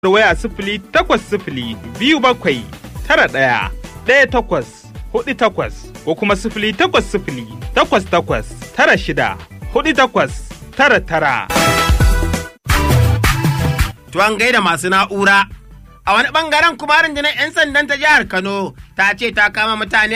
waya sifili takwas sifili biyu bakwai tara ɗaya ɗaya takwas hudu takwas ko kuma sifili takwas sifili takwas takwas tara shida hudu takwas tara tara. Tuwan gaida masu na'ura. A wani bangaren kuma rundunar 'yan sandan ta jihar Kano ta ce ta kama mutane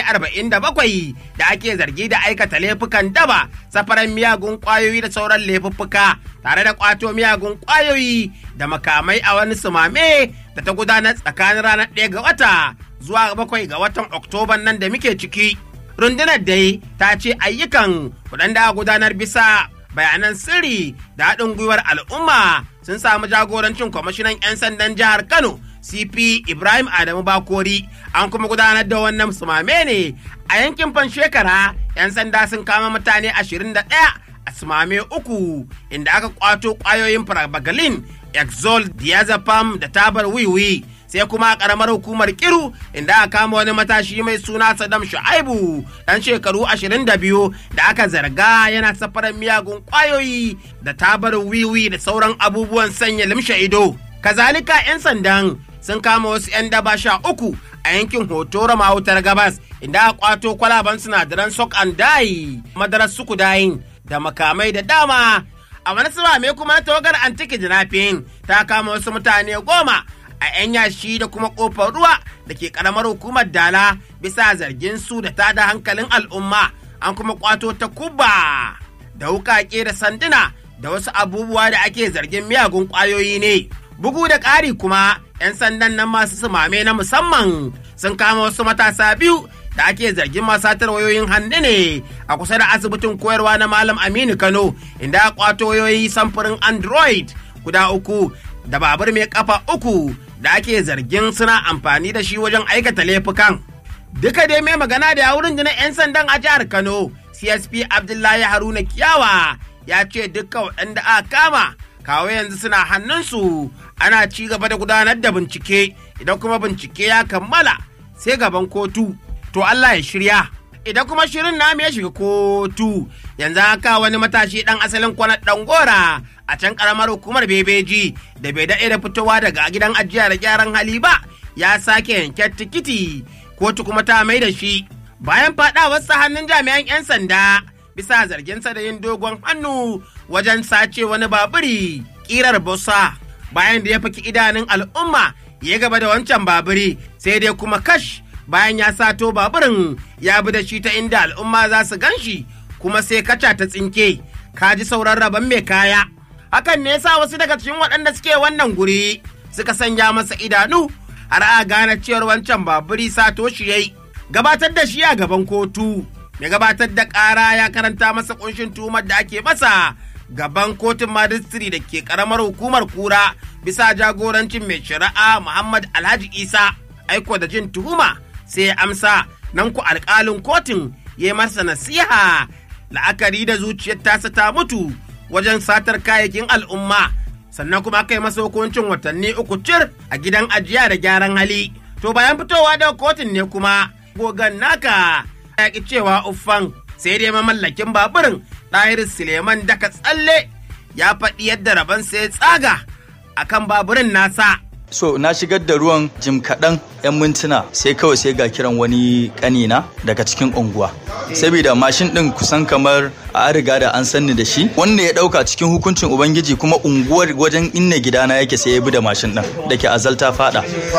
47 da ake zargi da aikata laifukan daba, safaran miyagun kwayoyi da sauran laifuffuka tare da kwato miyagun kwayoyi da makamai a wani sumame da ta gudanar tsakanin ranar 1 ga wata zuwa 7 ga watan Oktoban nan da muke ciki. Rundunar dai ta ce ayyukan waɗanda gudanar bisa bayanan sirri da haɗin gwiwar al'umma sun samu jagorancin kwamishinan 'yan sandan jihar Kano CP Ibrahim Adamu Bakori an kuma gudanar da wannan sumame ne a yankin Fanshekara 'yan sanda sun kama mutane 21 a sumame uku inda aka kwato kwayoyin parabagalin exol diazepam da tabar wiwi sai kuma a karamar hukumar kiru inda aka kama wani matashi mai suna Saddam Shu'aibu dan shekaru 22 da aka zarga yana safarar miyagun kwayoyi da tabar wiwi da sauran abubuwan sanya limshe ido kazalika 'yan sandan sun kama wasu 'yan daba sha uku a yankin hotoro mahautar gabas inda aka kwato kwalaban sinadaran sok and dye madarar sukudayin da makamai da dama a wani mai kuma na tawagar antiki jinafin ta kama wasu mutane goma a 'yan yashi da kuma kofar ruwa da ke karamar hukumar dala bisa zargin su da tada hankalin al'umma an kuma kwato ta kuba da wukake da sanduna da wasu abubuwa da ake zargin miyagun kwayoyi ne bugu da ƙari kuma 'yan sandan nan masu sumame na musamman sun kama wasu matasa biyu da ake zargin masatar wayoyin hannu ne a kusa da asibitin koyarwa na malam aminu kano inda a kwato wayoyi samfurin android guda uku da babur mai kafa uku da ake zargin suna amfani da shi wajen aikata laifukan duka dai mai magana da yawurin jinin 'yan sandan a jihar kano csp abdullahi haruna kiyawa ya ce dukkan waɗanda aka kama kawo yanzu suna hannunsu ana ci gaba da gudanar da bincike idan kuma bincike ya kammala sai gaban kotu to Allah ya shirya idan kuma shirin namu ya shiga kotu yanzu haka wani matashi dan asalin kwanar dan gora a can karamar hukumar bebeji da bai daɗe da fitowa daga gidan ajiya da gyaran hali ba ya sake yanke tikiti kotu kuma ta mai da shi bayan faɗawarsa hannun jami'an 'yan sanda bisa zarginsa da yin dogon hannu wajen sace wani baburi kirar bosa bayan da ya faki idanun al'umma ya gaba da wancan baburi sai dai kuma kash bayan ya sato baburin ya bi da shi ta inda al'umma za su gan shi kuma sai kaca ta tsinke ka ji sauran rabon mai kaya hakan ne yasa wasu daga cikin waɗanda suke wannan guri suka sanya masa idanu har a gane cewar wancan baburi sato shi yayi gabatar da shi a gaban kotu mai gabatar da ƙara ya karanta masa kunshin tuhumar da ake masa gaban kotun majistiri da ke karamar hukumar kura bisa jagorancin mai shari'a muhammad alhaji isa aiko da jin tuhuma sai ya amsa nan ku alƙalin kotun ya masa nasiha la'akari da zuciyar tasa ta mutu wajen satar kayayyakin al'umma sannan kuma aka yi masa hukuncin watanni uku cir a gidan ajiya da gyaran hali to bayan fitowa daga kotun ne kuma gogan naka ya ki cewa uffan sai dai mamallakin baburin ɗahir suleiman daga tsalle ya faɗi yadda rabon sai tsaga akan baburin nasa so na shigar da ruwan jim kaɗan 'yan mintuna sai kawai sai ga kiran wani ƙanina daga cikin unguwa saboda mashin ɗin kusan kamar a riga da an sanni da shi wanda ya ɗauka cikin hukuncin ubangiji kuma unguwar wajen inna gidana yake sai ya bi da mashin ɗin da ke azalta fada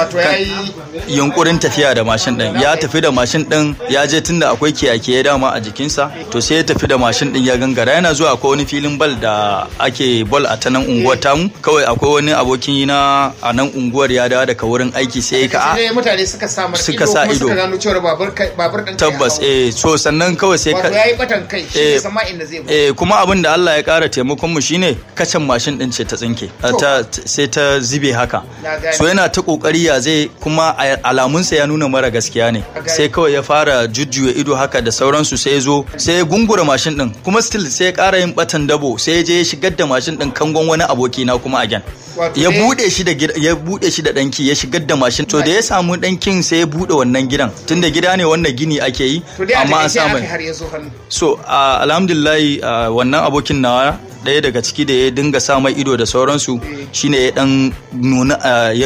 yunkurin tafiya da mashin ɗin ya tafi da mashin ɗin ya je tunda akwai kiyakiya dama a jikinsa to sai ya tafi da mashin ɗin ya gangara yana zuwa akwai wani filin bal da ake bal a ta nan unguwar tamu kawai akwai wani abokin na a nan unguwar ya dawo daga wurin aiki sai ka a mutane suka sa suka sa ido suka gano cewa babur babur din tabbas eh so sannan kawai sai ka yayi batan kai shi sama inda zai eh kuma abin da Allah ya kara taimakon mu shine kacan mashin din ce ta tsinke ta sai ta zube haka so yana ta kokari ya zai kuma alamunsa ya nuna mara gaskiya ne sai kawai ya fara jujjuya ido haka da sauransu sai ya zo sai ya gungura mashin din kuma still sai ya kara yin batan dabo sai ya je ya shigar da mashin din kangon wani aboki na kuma again ya bude shi da ya bude shi da danki ya shigar da mashin to da ya samu dankin sai ya bude wannan gidan tunda gida ne wannan gini ake yi amma an samu so alhamdulillah wannan abokin nawa ɗaya daga ciki da ya dinga sa mai ido da sauransu shine ya dan nuna